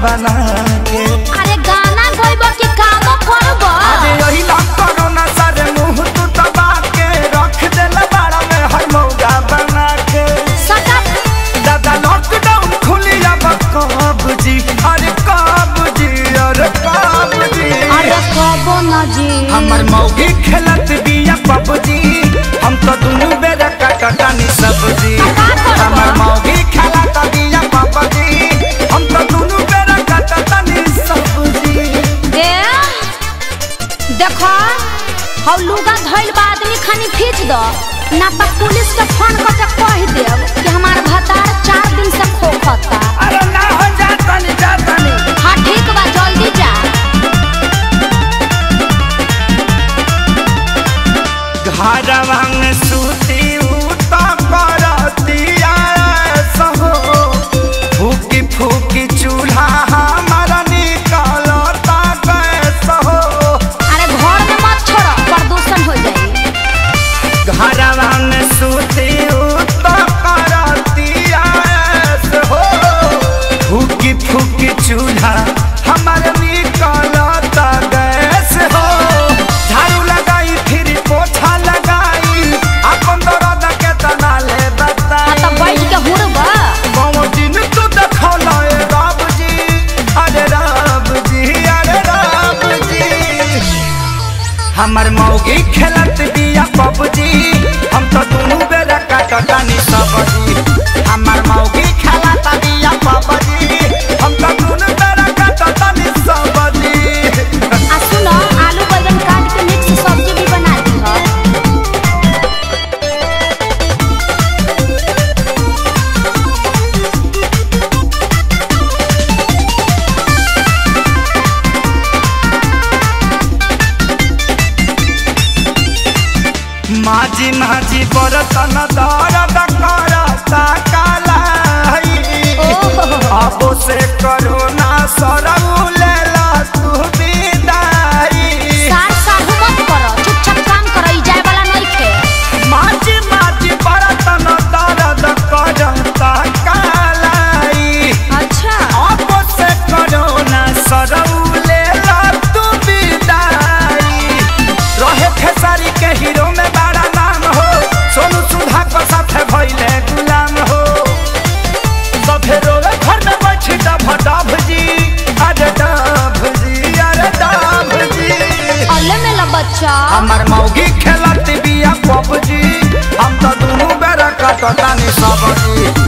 बना के अरे गाना गइब कि काम करब अरे यही ना कोरोना सारे मुंह तू दबा के रख देल बाड़ा में हर मौगा बना के सटक दादा लॉकडाउन खुली अब कब जी अरे कब जी अरे कब जी अरे कबो न जी हमर मौगी खेलत बिया पबजी हम तो दुनू बेरा कटटानी सब्जी का करबा? हमर मौगी खेलत बिया पबजी हम तो दुनू बेरा कटटानी सब्जी ए देखो हौ लुगा धइल बा आदमी खानी खींच दो ना तो पुलिस के फोन कर के कह देब कि हमार भतार चार दिन से खोखता अरे ना हो जातनी जातनी हाँ ठीक बा जल्दी जा घरवा में सूती उता करतिया सहो फूकी फूकी चूल्हा हमारा निकलता कैसे हो अरे घर में मत छोड़ो प्रदूषण हो जाई घरवा में सूती उता करतिया हो फूकी फूकी चूल्हा हमारे निकलता गैस हो झाड़ू लगाई फिर पोछा लगाई अपन दर्द के तना ले बता हाँ तो बैठ के हुड़बा बाबू दिन तू देखौला ए राम जी अरे राम जी अरे राम जी हमर मौगी खेलत बिया पबजी हम तो दुनू बेरा काटतानी सब्जी हमर मौगी खेलत बिया पबजी हम तो दुनू बेरा काटतानी सब्जी आ सुनो आलू बैंगन काट के मिक्स सब्जी भी बना दी हो माझी माझी बरतन दर्द करता कालाई अब से करोना सरऊ लेला तू विदाई सार साहू मत करो चुपचाप काम करो ई जाए वाला नहीं थे माझी माझी बरतन दर्द करता कालाई अच्छा अब से करोना सरऊ लेला तू विदाई रहे खेसारी के हीरो में बड़ा नाम हो सोनू सुधा को साथे भइले गुलाम हो सफे रोवे घर में बैठी डभ डभ जी अरे डभ जी अरे डभ जी अल्ले में ला बच्चा हमर मौगी खेलत बिया पबजी हम तो दुनू बेरा कटतानी सबजी